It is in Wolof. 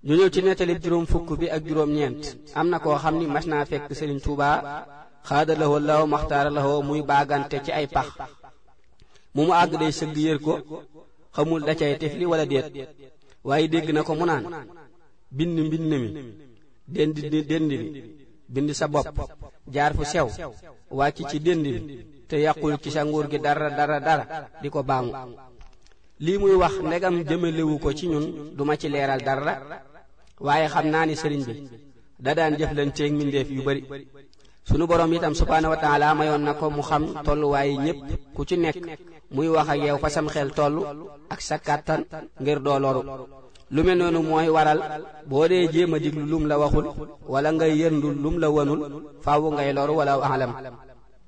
ñu ñëw ci nettali juróom fukk bi ak juróom ñeent am na koo xam ni mas naa fekk Sëriñ Tuuba xaada lahoo law maxtaara lahoo muy baagante ci ay pax mu mu àgg day sëgg yër ko xamul da cay tifli wala déet waaye dégg na ko mu naan bind mbind mi dend dend bi bind sa bopp jaar fu sew wàcc ci dend bi te yàqul ci sa nguur gi dara dara dara di ko baamu lii muy wax ndegam jëmalewu ko ci ñun duma ci leeral dara waaye xam naa ni sëriñ bi da daan jëflanteeg mbindeef yu bari sunu borom itam subhaanahu wa taala mayoon na ko mu xam tolluwaaye ñépp ku ci nekk muy wax ak yow fa sam xel toll ak sa kàttan ngir doo loru lu mel noonu mooy waral boo dee jéem a diglu lum la waxul wala ngay yërndul lum la wanul faawu ngay loru wala alam